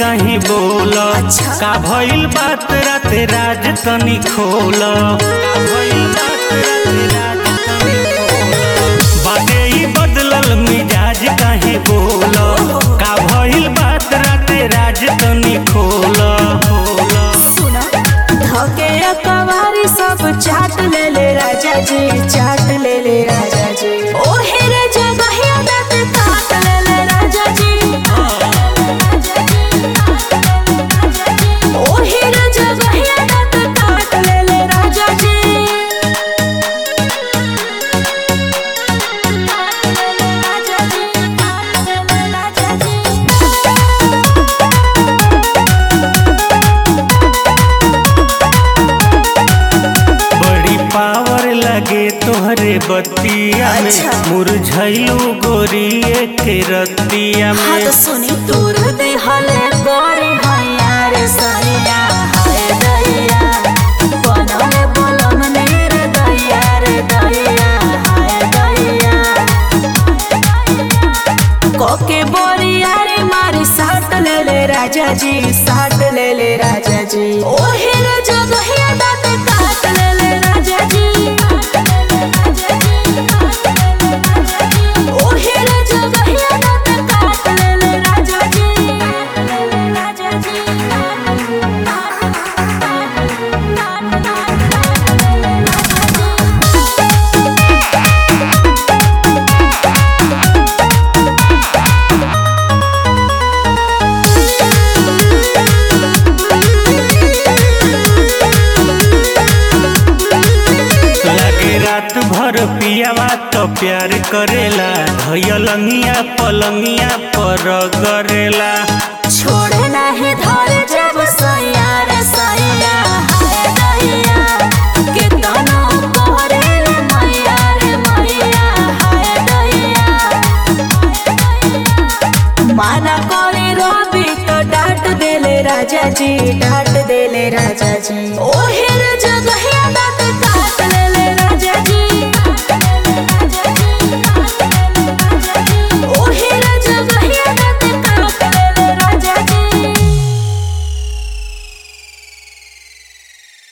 कहीं बोल अच्छा। का भइल बात राते राज तनी खोल का भइल बात राते राज तनी खोल बाटे ही बदलल मिजाज कहीं बोल का भइल बात राते राज तनी खोल खोल सुना धके कवारी सब चाट ले ले राजा जी चाट ले ले राजा जी ओ हेरे जगहिया दत काट ले ले राजा जी ओ हेरे जगहिया दत काट ले ले राजा जी राजा जी राजा जी बड़ी पावर लगे तोहरे बतिया में अच्छा। मुरझैलू गोरिए के रतिया हाँ में तो सुनी दूर दे हले गोरे हैया रे सैया हाय दैया बनले बोलम ने रे दैया रे दैया हाय दैया कोके बोरिया रे मारी साट ले ले राजा जी साट ले ले राजा जी ओ हेरे जगहिया दात काट ले ले राजा जी ओ हेरे जगहिया दात काट ले ले राजा जी राजा जी लगे रात भर पियावा तो प्यार करेला धैलंगिया पलंगिया पर गरेला छोड़े नाही धरे जब सैया रे सैया हाय दैया कितना कोरे रे मैया रे मैया हाय दैया माना करे रवि तो डांट देले राजा जी डांट देले राजा जी ओहे